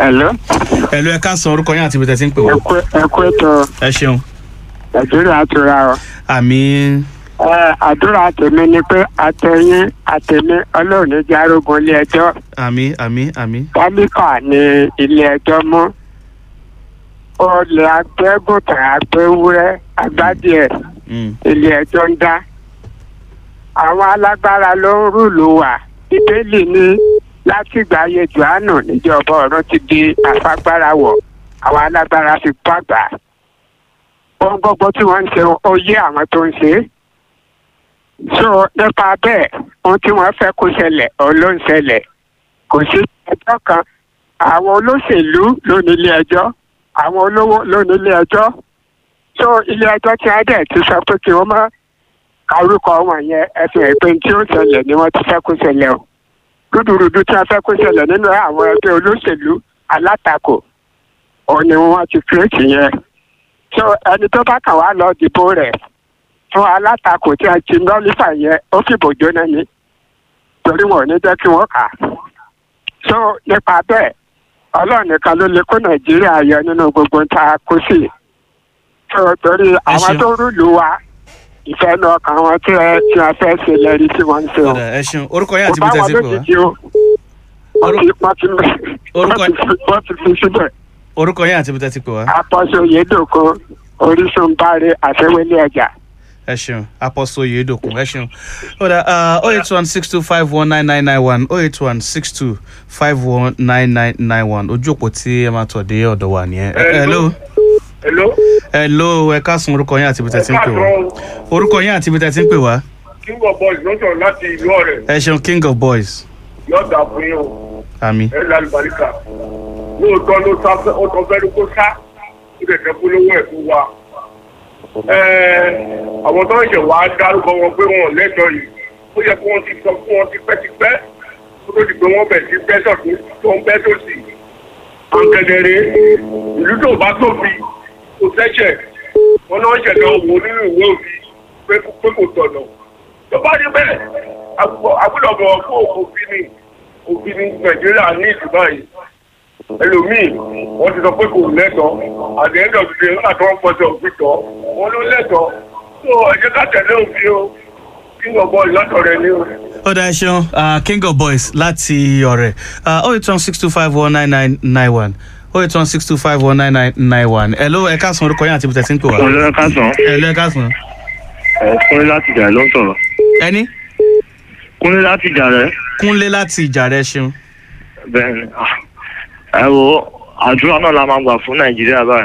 Hello. ẹ̀lú ẹ káàsán orúkọ yín àti ibi tẹ̀ tí ń pè wá. Ẹ̀kú ẹ̀kú ètò ẹ ṣeun. Nàìjíríà àtúrà o. àmì Ẹ àdúrà tèmi ni pé àtẹ̀yìn àtẹ̀mí ọlọ́run ní jẹ́ arógun ilé ẹjọ́. àmì àmì àmì. Tálíkà ni ilé ẹjọ́ mú. Olè agbẹ́gùntàn agbẹ́wúrẹ́ agbádìẹ Mm. ilé ẹjọ́ ń dá. Àwọn alágbára ló ń rúlù wà. Bíbélì ní látìgbà ayé Jòhánù níjọba ọ̀run ti di àfagbára wọ̀. Àwọn alágbára fi pàgbà. Ohun gbogbo tí wọ́n ń ṣe ó yé àwọn tó ń ṣe é. So nípa bẹ́ẹ̀ ohun tí wọ́n fẹ́ kó ṣẹlẹ̀ òun ló ń ṣẹlẹ̀. Kò sí ẹjọ́ kan. Àwọn olóṣèlú ló ní ilé ẹjọ́. Àwọn olówó ló ní ilé ẹjọ́ so ilé ẹjọ́ tí a dẹ̀ ti sọ pé kí wọ́n má kárúkọ wọn yẹn ẹsẹ̀ ìpín tí ó ṣẹlẹ̀ ni wọ́n ti fẹ́ kó ṣẹlẹ̀ o rúdurùdu tí a fẹ́ kó ṣẹlẹ̀ nínú àwọn ẹgbẹ́ olóṣèlú alátakò òun ni wọ́n ti kírètì yẹn so ẹni tó bá kàn wá lọ dìbò rẹ̀ fún alátakò tí a ti nọ́lífà yẹn ó fìbò jóná ni torí wọn ò ní jẹ́ kí wọ́n kà á so nípa bẹ́ẹ̀ ọlọ́run nìkan ló lè kó nàìjíríà yọ nínú gbogbo tá a kó sí so torí àwọn ṣeun. tó rúlu wa ìfẹ́ nu ọkàn wọn tí ẹ tí wọn fẹ́ ṣe lẹ́rí tí wọ́n ń ṣe o ọ̀dà ẹ ṣeun orúkọ yín kò àti bá ibi tẹ̀ wọn tí ń pè wá. lójijì o wọ́n ti wọ́n ti Orúkọ- wọ́n ti fi- wọ́n ti fi síbẹ̀ orúkọ yín àti ibi tẹ̀ tí ń pè wá. àpọ̀ṣe òyedòkun orísun báre àfẹ́wélé ọjà. ẹ ṣeun apọ́sọ yèédòkun ẹ ṣeun. ọ̀dà oh eight one six two five one nine nine nine one oh eight one six two five one nine nine nine one ojú òpó tí ẹ máa tọ̀ dé ọ̀dọ̀ wa nìyẹn. Ẹ- hello Hello. hello ẹ káàsán orúkọ yín àti ibi tẹ̀ tí ń pè wá. orúkọ yín àti ibi tẹ̀ tí ń pè wá. King of Boys ló sọ̀rọ̀ láti ìlú ọ̀rẹ́. ẹ ṣeun king of boys Yọ̀ọ̀dà fún yín o. àmì. Ẹ lálẹ́ Bàríkà. Lóòótọ́ ló sá fẹ́ ó tọ́ fẹ́ẹ́ kó sá. Ó dẹ̀ fẹ́ polówó ẹ̀ fún wa. Ẹ àwọn tó ń ṣẹ̀ wá dárúkọ wọn pé wọn ò lẹ́tọ̀ọ́ yìí. Ó yẹ kí wọ́n ti sọ fún wọn tipẹ́tipẹ́. Ó tó di pé wọ́n bẹ̀ sí bẹ́sọ̀ tó ń bẹ́ sòsì. Àǹkẹ̀dẹ̀rẹ̀ ìlú tó bá tóbi kò sẹ́sẹ̀. Wọ́n náà ṣẹ̀dá owó nínú ìwé òfin pé pé kò tọ̀nà tó bá rí bẹ́ẹ̀ agbọ́dọ̀ bọ̀ fún òfin ní òfin ní nàìjíríà ní ìdúgbà yìí ẹlòmíì wọ́n ti sọ pé kò lẹ́tọ̀ọ́ àti ẹ̀ńdọ̀ tuntun nígbà tí wọ́n pọ̀jọ òfin tọ́ wọ́n ló lẹ́tọ̀ọ́ tó ẹ jẹ́ ká tẹ̀lé òfin o kí n bọ̀ ìlọ́tọ̀ rẹ ní o. ọ̀dà ẹ ṣeun ah, king of boys láti ọ̀rẹ́ oh eight one six two five one nine nine nine one oh eight one six two five one nine nine nine one hello ẹ káàsán orúkọ yín àti ibi tẹ̀ tí ń pè wá. ọ̀lẹ́ kásán hello ẹ káàsán. ẹ̀ kúnlé láti jà ló ń sọ̀rọ̀ ẹni kúnlé láti jà rẹ̀ kúnlé láti ìjà rẹ ṣeun. bẹ́ẹ̀ ni ah, ẹ wo àdúrà náà la máa gbà fún nàìjíríà báyìí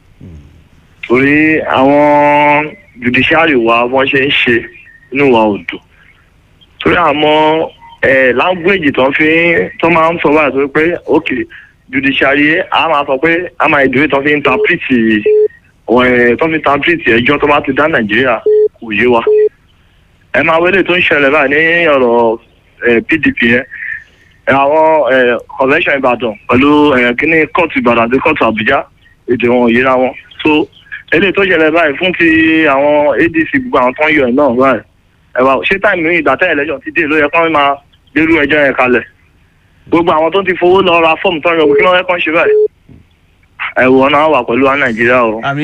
torí àwọn judiciary wa wọ́n ṣe ń ṣe inú wa ò dùn torí àmọ́ ẹ̀ language tó ń fi tó máa ń sọ báyìí torí pé ok judiciary a máa sọ pé a máa ìdúró tó fi ń interpret ẹ̀ tó fi ń interpret ẹjọ́ tó bá ti dá nàìjíríà kò yé wa ẹ máa wọlé tó ń ṣẹlẹ̀ báyìí ní ọ̀rọ̀ ẹ̀, pdp yẹn ẹ̀, àwọn ẹ̀, convention ìbàdàn pẹ̀lú ẹ̀, kíní kóòtù ìbàdàn àti kóòtù àbújá èdè wọn ò yéra wọn so eléyìí tó ṣẹlẹ̀ báyìí fún ti àwọn adc gbogbo àwọn tó ń yọ ẹ̀ náà báyìí ẹ̀ wá ṣé táìmù ìdátẹ́ election ti dé ló yẹ kán máa gbérú ẹjọ́ yẹn kalẹ̀ gbogbo àwọn tó ti fowó lọ ra fọ́ọ̀mù tó ń yọ kí ló yẹ kán ṣe báyìí ẹ̀wọ̀n náà wà pẹ̀lú wa nàìjíríà o. àmì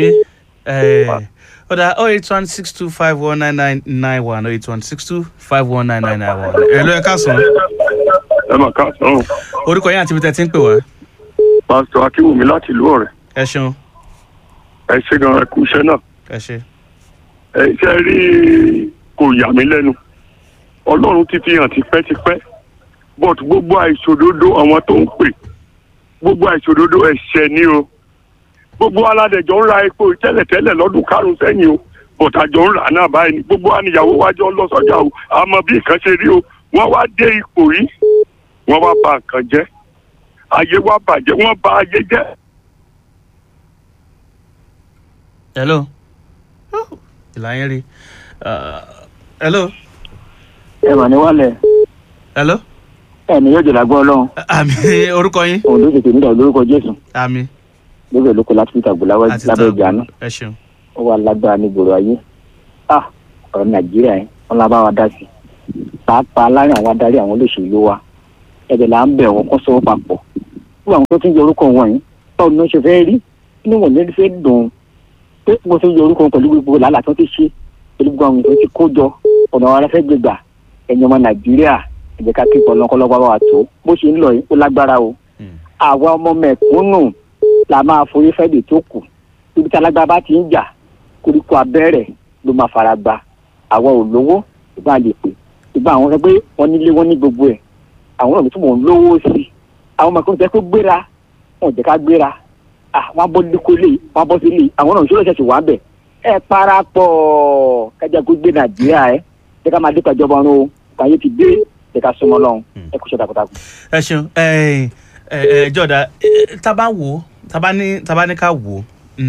ọ̀dà oh eight one six two five one nine nine nine one oh eight one six two five one nine nine nine one hello ẹ káàsán ẹ mà ká sọ orúkọ yín àti ibi tẹ̀ tí ń pè wá. pásítọ̀ akínwùmí láti ìlú ọ̀rẹ́ ẹ ṣeun ẹ ṣe gan ẹ kú iṣẹ́ náà ẹ ṣe. ẹ ṣe rí kò yà mí lẹ́nu ọlọ́run ti fi hàn tipẹ́tipẹ́ but gbogbo àìṣòdodo àwọn tó ń pè gbogbo àìṣòdodo ẹ̀ṣẹ̀ ni o gbogbo aládẹjọ ń ra epo tẹ́lẹ̀tẹ́lẹ̀ lọ́dún karùn-ún sẹ́yìn o but àjọ ń rà á náà báyìí ni gbogbo àníyàwó wájọ ń lọ sọ́jà o àmọ́ bí nǹkan ṣe rí o wọ́n wá dé ipò yìí wọ́n wá bà nǹkan jẹ́ ayé wá bàjẹ́ wọ́n bà ayé jẹ́ hello ìlà yẹn rí Ah, hello ẹ mà ní wálẹ̀ hello ẹni yóò jẹ̀lá gbọ́ ọlọ́run àmì orúkọ yín òun ló tètè nígbà lórúkọ jésù àmì lókè lóko láti fi tàgbó lábẹ́ àti lábẹ́ tààbù ìjànú ẹ ṣeun ó wà lágbára ní gbòòrò ayé ah ọ̀rọ̀ nàìjíríà yẹn wọn la bá wa dá sí i pàápàá láàrin àwọn adarí àwọn olóṣèlú wa ẹ̀bẹ̀ là ń bẹ̀ wọ́n kó sọ́wọ́ papọ̀ fún àwọn tó ti ń yọ orúkọ wọ̀nyí báwo ni wọ́n ṣe fẹ́ rí inú wọn ní fẹ́ dùn pé wọ́n ti ń yọ orúkọ wọn pẹ̀lú gbogbo làálàá tó ti ṣe pẹ̀lú gbogbo àwọn èèyàn tó ti kó jọ ọ̀nà àwọn ará fẹ́ gbégbà ẹ̀yin ọmọ nàìjíríà ẹ jẹ́ ká kí ọlọ́kọ́lọ́wọ́ wa tó bó ṣe ń lọ yìí ó lágbára o àwa ọmọ mẹ̀kúnnù la máa forí fẹ́ẹ̀dì tó kù ibi tí alágbára bá ti ń jà koríko abẹ́rẹ́ ló máa fara gba àwa ò lówó ìgbà lè pè ìgbà àwọn sọ pé wọ́n nílé wọ́n ní gbogbo ẹ̀ àwọn náà ló tún mọ̀ ń lówó sí i àwọn ọmọ kan tẹ́ kó gbéra wọn ò jẹ́ ká gbéra ah wọ́n á bọ́ lóko lé wọ́n á bọ́ sí lé àwọn náà ìṣòro ṣẹ̀ṣẹ̀ wà bẹ̀ ẹ parapọ̀ kájà kó gbé nàìjíríà ẹ jẹ́ ká máa dé pàjọba ọ̀run o kàyé ti dé jẹ́ ká súnmọ́ lọ́hùn ẹ kú ṣe takuntakun. ẹ ṣeun ẹ ẹ jọ̀dá tábà wò tábà ní tábà ní ká wò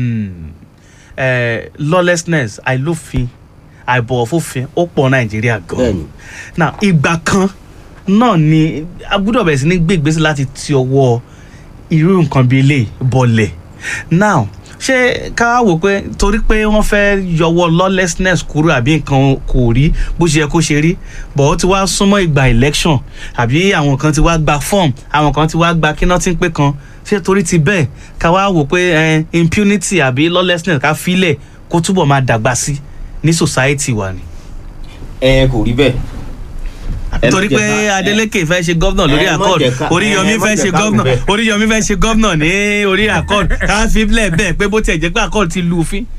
lawlessness àìlófin àìbọ̀wọ̀ fófin ó pọ̀ nàìjíríà gan-an Bẹ́ẹ̀ni. now ìgbà kan náà ni a gbọ́dọ̀ bẹ̀rẹ̀ sí ní gbé ìgbésẹ̀ láti ti ọwọ́ irú nǹkan bíi eléyìí bọ̀lẹ̀ now ṣé ká wá wò pé torí pé wọ́n fẹ́ yọwọ́ lawlessness kúrò àbí nǹkan kò rí bó ṣe yẹ kó ṣe rí bọ̀ ó ti wá súnmọ́ ìgbà election àbí àwọn kan ti wá gba form àwọn kan ti wá gba kíná tí ń pé kan ṣé torí ti bẹ́ẹ̀ ká wá wò pé eh, impunity àbí lawlessness ká filẹ̀ kó túbọ̀ máa dàgbà sí ní society wa ni ẹ kò rí bẹ́ẹ̀. Ẹ torí má jẹ́ pé ká- adeleke fẹ́ ṣe gómìnà lórí ẹ má accord jẹ́ ká- oríyọmí ẹ má fẹ́ jẹ́ ṣe ká gómìnà wí bẹ́ẹ̀. oríyọmí fẹ́ ṣe gómìnà ní orí accord ká fi bílẹ̀ bẹ́ẹ̀ pé bó tiẹ̀ jẹ́ pé accord ti lu òfin.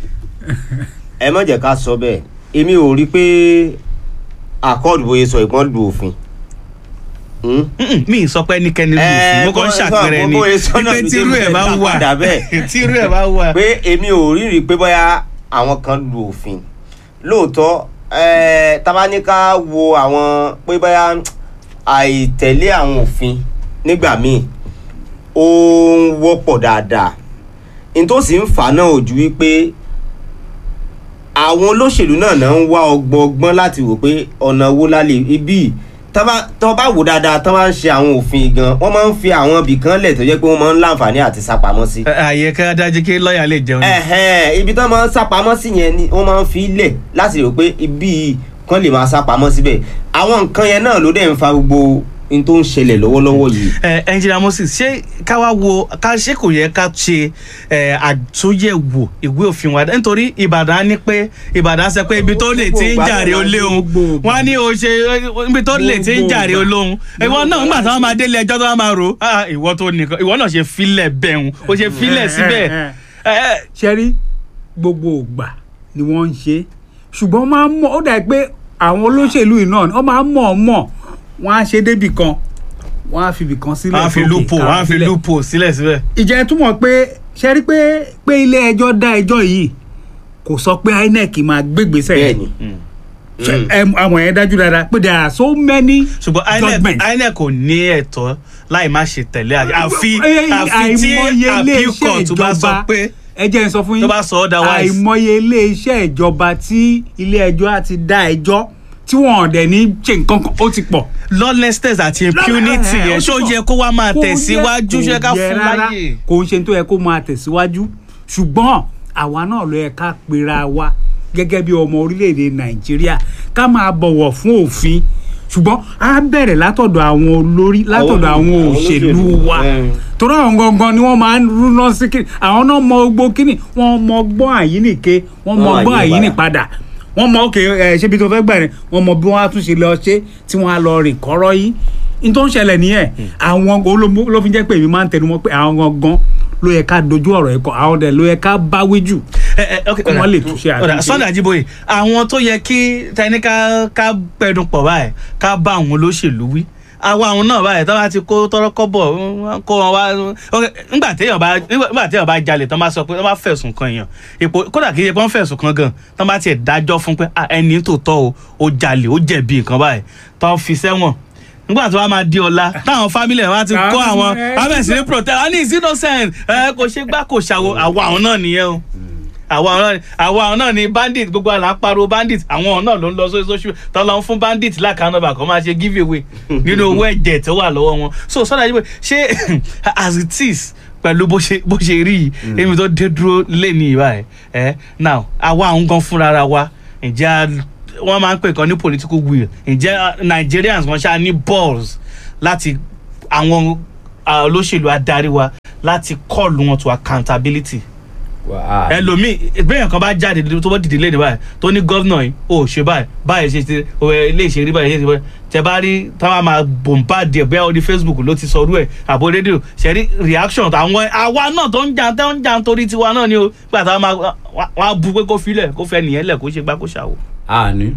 ẹ má jẹ́ ká sọ bẹ́ẹ̀ èmi ò rí pé accord bóyá sọ ìpọ́n lu òfin. Hmm? Mm-mm, mi ì sọ pé ẹnikẹ́ni lu òfin Ẹ, mo kàn ń bó- ṣàpẹrẹ ni bó- bóyá sọ náà pé ló tírú dé ẹ̀ bá bẹ́ẹ̀, wà padà bẹ́ẹ̀. tírú ẹ̀ bá wà. pé èmi ò rí rí pé bóyá àwọn kan lu òfin lóòótọ́ ẹ tabaníká wo àwọn pé bóyá àìtẹ̀lé àwọn òfin nígbà míì ó ń wọ́pọ̀ dáadáa n tó sì ń fà á náà ò ju wípé àwọn olóṣèlú náà náà ń wá ọgbọ́n ọgbọ́n láti wò pé ọ̀nà wo la lè ibi tó bá wò dáadáa tó bá ń ṣe àwọn òfin gan wọ́n máa ń fi àwọn ibì kan lẹ̀ tó jẹ́ pé wọ́n máa ń láǹfààní àti sápamọ́ sí Ẹ, àyè ká dájú kí lọ́ọ̀yà lè jẹun ni. ẹ̀hẹ́n ibi tó máa ń sápamọ́ sí yẹn ni wọ́n máa ń fi lẹ̀ láti rò pé ibi yìí kan lè máa sápamọ́ síbẹ̀ àwọn nǹkan yẹn náà ló dẹ̀ ń fa gbogbo n tó ń ṣẹlẹ̀ lọ́wọ́lọ́wọ́ yìí. ẹ ẹnjìnà moses ṣé ká wá wo ká ṣé kò yẹ ká ṣe ẹ àtúnyẹ̀wò ìwé òfin wa nítorí ìbàdàn á ní pé ìbàdàn sọ pé ibi tó lè ti ń jàre olóhùn wọn á ní o ṣe ibi tó lè ti ń jàre olóhùn ìwọ náà nígbà tí wọn máa délé ẹjọ́ tó wọn máa rò á ìwọ tó nìkan ìwọ náà ṣe filẹ̀ bẹ̀rùn o ṣe filẹ̀ síbẹ̀ ẹ ẹ ṣe rí gbogbo ògbà ni wọ́n ń ṣe ṣùgbọ́n wọ́n máa ń mọ̀ ó dà pé àwọn olóṣèlú yìí náà wọ́n máa ń mọ̀ ọ́ mọ̀ wọ́n á ṣe débì kan wọ́n á fi ibì kan sílẹ̀ wọn á fi sókè, lúpò wọn á fi sílẹ̀. lúpò sílẹ̀ síbẹ̀. ìjẹ́ túmọ̀ pé ṣe rí pé pé ilé ẹjọ́ dá ẹjọ́ yìí kò sọ pé inec máa gbégbèsè bẹ́ẹ̀ni Ṣe- ẹ- àwọn yẹn dájú dáadáa pé there are so many ṣùgbọ́n inec judgments. inec kò ní ẹ̀tọ́ láì má ṣe tẹ̀lé àṣẹ àfi Ẹ- àfi tí àìmọye appeal iléeṣẹ́ court tó bá sọ ìjọba pé ẹ jẹ́ n sọ fún yín tó bá sọ otherwise. àìmọye iléeṣẹ́ ìjọba tí ilé ẹjọ́ á ti dá ẹjọ́ tí wọ́n dẹ̀ ní ṣe nǹkan kan ó ti pọ̀. lawlessness àti impunity Lọ́lá- ẹ̀, yẹn ó ti ṣó pọ̀. yẹ kó wá máa Kò yẹ- tẹ̀síwájú ṣé ká kò yẹ fún rárá. láyè. kò ń ṣe tó yẹ kó máa tẹ̀síwájú ṣùgbọ́n àwa náà ló yẹ ká pera wa gẹ́gẹ́ bí ọmọ orílẹ̀-èdè nàìjíríà ká máa bọ̀wọ̀ fún òfin ṣùgbọ́n á bẹ̀rẹ̀ látọ̀dọ̀ àwọn olórí látọ̀dọ̀ Àwọn àwọn olóṣèlú, òṣèlú wa mm. torí àwọn gangan ni wọ́n máa ń rúná sí kí àwọn náà mọ gbogbo kíni wọ́n mọ gbọ́n àyíníke wọ́n mọ Wọ́n gbọ́n àyípadà. àyínípadà wọ́n mọ òkè ẹ ṣébi tó fẹ́ gbà rẹ̀ wọ́n mọ bí wọ́n á tún ṣe lọ ṣe tí wọ́n á lọ rìn kọ́rọ́ yìí n tó ń ṣẹlẹ̀ nìyẹn àwọn olómo ló fi jẹ́ pé èmi máa ń tẹnu mọ́ pé àwọn gangan ló yẹ ká dojú ọ̀rọ̀ ẹ̀kọ́ àwọn dẹ̀ ló yẹ ká báwí jù Ẹ, ẹ, ok, kí ọ̀dà. wọ́n lè túnṣe ọ̀dà àtúnṣe. sunday ajiboye àwọn tó yẹ kí tẹni ká ká pẹ̀dùn pọ̀ báyìí ká bá àwọn olóṣèlú wí àwa àwọn náà báyìí tó bá ti kó tọrọ kọ́bọ̀ wọn kó wọn wá ok, nígbà téèyàn bá nígbà téèyàn bá jalè tó bá sọ pé tó bá fẹ̀sùn kan èèyàn ipò kódà kì í ṣe pé wọ́n fẹ̀sùn kan gan tó bá tiẹ̀ dájọ́ fún pé ah, ẹni tó tọ́ o ó jalè ó jẹ̀bi nǹkan báyìí tó fi sẹ́wọ̀n nígbà tó bá máa di ọ̀la táwọn fámìlì ẹ̀ wá ti kó àwọn abẹ́sí ní protest ah ní is innocent ẹ kò ṣe gbá kò ṣàwò àwa àwọn náà nìyẹn o àwa àwọn náà ni àwa àwọn náà ni bandit gbogbo àlà ń pariwo bandit àwọn náà ló ń lọ sórí social tó lọ ń fún bandit lákàánọ́bà kan máa ṣe give away nínú owó ẹ̀jẹ̀ tó wà lọ́wọ́ wọn so sọ́dọ̀ àjẹbẹ́ ṣé as it is pẹ̀lú bó ṣe bó ṣe rí yìí èmi tó dé dúró lé ní ìwà ẹ̀ ẹ́ now àwa àwọn gan fúnra ara wa ǹjẹ́ a- wọ́n máa ń pè kan ní political will ǹjẹ́ uh, Nigerians wọ́n ṣáà ní balls láti àwọn ah, olóṣèlú adarí wa láti call wọn to accountability ẹlòmíì bẹ́ẹ̀ kan bá jáde tó bá dìde lé ní báyìí tó ní gọ́vnà yìí ó ṣe báyìí báyìí ṣe ṣe ilé ìṣe rí báyìí ṣe ṣe báyìí tẹ bá rí táwọn máa bòǹbà díẹ̀ bẹ́ẹ̀ orí facebook ló ti sọ orú ẹ̀ àbò rédíò ṣe rí reaction àwọn àwa náà tó ń jà tó ń jà nítorí tiwa náà ni o gbà táwọn máa wọ́n á bu pé kó filẹ̀ kó fẹ́ nìyẹn lẹ̀ kó ṣe gbá kó ṣàwò. àní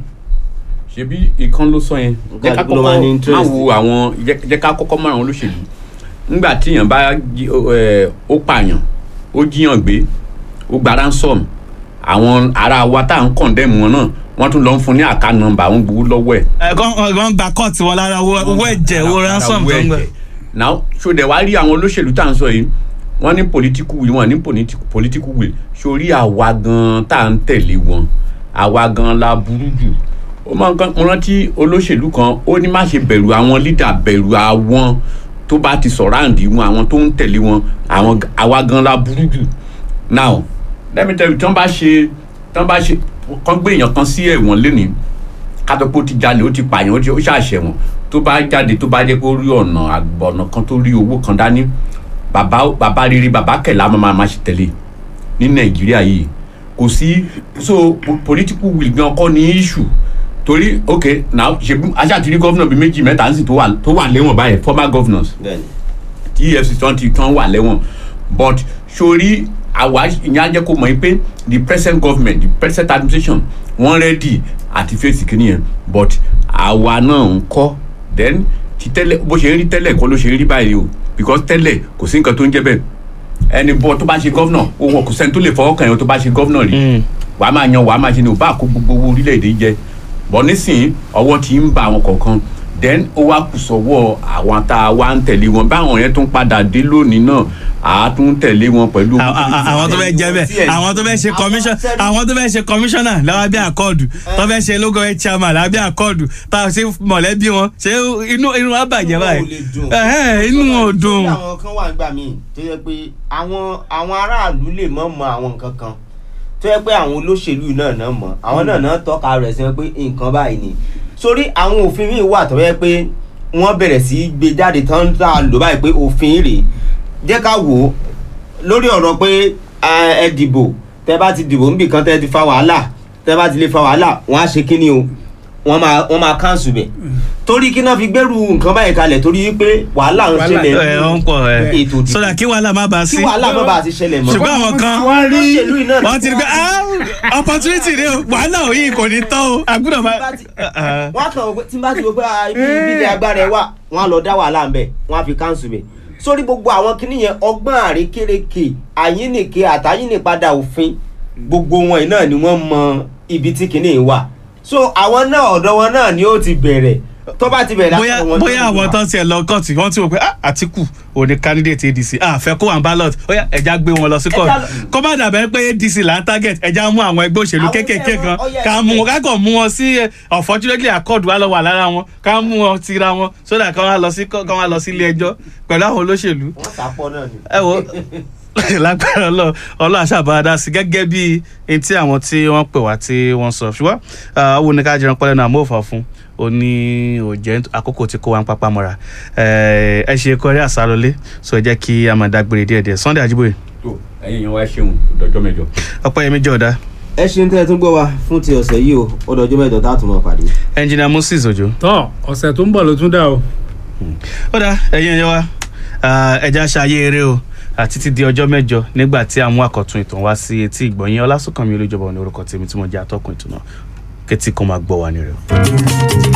ṣebí ìkan ló sọ yẹn jẹ́ ká Nǹkan ló máa ní kọ́kọ́ interest. máa wo àwọn jẹ́ jẹ́ ká kọ́kọ́ mọ àwọn olóṣèlú nígbà tíyàn bá jí- ẹ, ó pààyàn ó jíyàn gbé ó gba ransom àwọn ará wa tá à ń kọ̀ndẹ́mù wọn náà wọ́n tún lọ ń fún ní àká nọmba àwọn gbowó lọ́wọ́ ẹ̀ ẹ̀gbọ́n gba kọ́ọ̀tì wọn lára owó owó ẹ̀jẹ̀ owó ransom tó ń gbà. now ṣòdẹ̀ wá rí àwọn olóṣèlú tá à ń sọ yìí wọ́n ní political will wọ́n ní political political will sórí àwa gan tá à ń tẹ̀lé wọn àwa gan la burú jù ó máa ń kan mo rántí olóṣèlú kan ó ní má ṣe bẹ̀rù àwọn leader bẹ̀rù àwọn tó bá ti sọ̀ráǹdì wọn àwọn tó ń tẹ̀lé wọn àwọn àwa gan la burú jù now let me tell you tí wọ́n bá ṣe tí wọ́n bá ṣe kán gbé èèyàn kan sí ẹ̀wọ̀n lénìí kátó pé ó ti jalè ó ti pààyàn ó ti ó ṣàṣẹ̀wọ̀n tó bá jáde tó bá jẹ́ pé ó rí ọ̀nà àgbọ̀nà kan tó rí owó kan dání bàbá bàbá rere bàbá kẹlẹ́ àmọ́ máa ma ṣe tẹ̀lé ní nàìjíríà yìí kò sí so po- political will gan kọ́ ní issue torí ok now ṣebí aṣáàtìrí gọ́vnà bíi méjì mẹ́ta ń sì tó wà tó wà lẹ́wọ̀n báyìí former governors bẹ́ẹ̀ni tí efcc tán ti tán wà lẹ́wọ̀n but sori àwa ìyẹn á jẹ́ kó mọ̀ yín pé the present government the present administration wọ́n ready àti fèsì kìíní yẹn but àwa náà ń kọ́ then ti tẹ́lẹ̀ bó ṣe ń rí tẹ́lẹ̀ kọ́ ló ṣe ń rí báyìí o because tẹ́lẹ̀ kò sí nǹkan tó ń jẹ́ bẹ́ẹ̀ ẹni bọ́ tó bá ṣe gọ́vnà òun kò sẹ́ni tó lè fọwọ́ kàn yẹn tó bá ṣe gọ́vnà rí wàá máa yan wàá máa ṣe ni ò bá kó gbogbo owó orílẹ̀-èdè jẹ bọ́ nísìnyí ọwọ́ ti ń ba àwọn kọ̀ọ̀kan then ó wá kù sọ́wọ́ àwọn tá a wá ń tẹ̀lé wọn báwọn yẹn tún padà dé lónìí náà àá tún tẹ̀lé wọn pẹ̀lú. À- à- à- àwọn tó fẹ́ jẹ́ bẹ́ẹ̀ àwọn tó fẹ́ ṣe commission àwọn tó fẹ́ ṣe commissioner láwọn bí àkọọdù tó fẹ́ ṣe logo head chairman lábẹ́ àkọọdù tá a ṣe mọ̀lẹ́bí wọn ṣé inú inú wa bàjẹ́ báyìí Ẹ̀hẹ́n, inú wọn ò dùn. Torí àwọn kan wà nígbà míì tó yẹ pé àwọn àwọn aráàlú lè mọ̀ mọ àwọn nǹkan kan tó yẹ pé àwọn olóṣèlú náà náà mọ̀ àwọn náà náà tọ́ka rẹ̀ sí wọn pé nǹkan báyìí ni sórí àwọn òfin míì wà tó yẹ pé wọ́n bẹ̀rẹ̀ sí í gbé jáde tán tá a lò báyìí pé òfin rèé jẹ́ ká wò ó lórí ọ̀rọ̀ pé ẹ ẹ dìbò tẹ bá ti dìbò níbì kan tẹ ti fa wàhálà tẹ bá ti lè fa wàhálà wọ́n á ṣe kíni o wọ́n máa wọ́n máa káńsù bẹ̀ torí kí náà fi gbẹ́rù nǹkan báyìí kalẹ̀ torí wípé wàhálà ń Wàhálà, ṣẹlẹ̀ ẹ ọ ń pọ̀ ẹ ètò ìdìbò sọ́dà kí wàhálà má bàa sí kí wàhálà má bàa ti ṣẹlẹ̀ mọ́. ṣùgbọ́n àwọn kan wọ́n rí olóṣèlú iná wọ́n ti rí pé ah opportunity ni o wàhálà òyìn kò ní tán o àgùdọ̀ bá. wọ́n á kàn wọ́n pé tí n bá ti wò pé ah, ibi ibi ilẹ̀ agbára ẹ̀ wà wọ́n á lọ dá wàhálà ńbẹ̀ wọ́n á fi káńsù bẹ̀ sórí gbogbo àwọn kinní yẹn ọgbọ́n àrékérekè àyínnìke àtàyínnìpadà òfin gbogbo wọn yìí náà ni wọ́n mọ ibi tí kinní yìí wà so àwọn náà ọ̀dọ̀ wọn náà ni ó ti bẹ̀rẹ̀ tó bá ti bẹ̀rẹ̀ bóyá látọ̀ wọn bóyá tó àwọn wà. tó ń tiẹ̀ lọ kọ́ọ̀tù wọ́n ti wò pé ah àtìkù ò ní candidate adc ah fẹ́ kó wọn ballot bóyá ẹja gbé wọn lọ sí kọ́ọ̀tù Ẹja lọ- kó má dàbẹ́ pé adc là ń target ẹja mú àwọn ẹgbẹ́ òṣèlú Àwọn kéékèèké ẹgbẹ́ kan wọn, ó yẹ ká mú wọn ká kàn mú wọn sí eh, unfortunately accord wa lọ wà lára wọn ká mú wọn tira wọn so that kán wá lọ sí kán wá lọ sí ilé ẹjọ́ pẹ̀lú àwọn olóṣèlú wọ́n sàpọ̀ náà ni. ẹ wo lágbára ọlọ ọlọ àṣàbàdà sí gẹ́gẹ́ bí n tí àwọn tí wọ́n pè wá tí wọ́n sọ ṣùgbọ́n ah, owó ní ká jẹun pẹlẹ náà mọfà fún ó ní òjẹ àkókò tí kò wá ń pápá mọ́ra ẹ ẹ ṣe kọrí àsálọlé so ẹ jẹ́ kí a máa dágbére díẹ̀díẹ̀ Sunday Ajíbóyè tó ẹ̀yin yẹn wá ṣeun dọjọ́ mẹ́jọ. Ọpẹ́yẹmí Jọ̀ọ́dá ẹ ṣeun tẹ́ ẹ tún gbọ́ wa fún ti ọ̀sẹ̀ yìí o ó dọjọ́ mẹ́jọ tá a tún máa pàdé. ẹnjìnà Moses Òjó tọ́ ọ̀sẹ̀ tó ń bọ̀ ló tún dà o. ó dá ẹ̀yin ẹ̀yẹ wa ẹja ṣayé eré o àti ti di ọjọ́ mẹ́jọ nígbà tí àwọn àkọ́tún ìtàn wá sí etí ìgbọ̀nyìn Ọlásùnkànmí Olújọba ní orúkọ tèmi tí mo jẹ́ atọ́kùn ìtùnà kẹ́tí kan máa gbọ́ wa ní rẹ̀ o.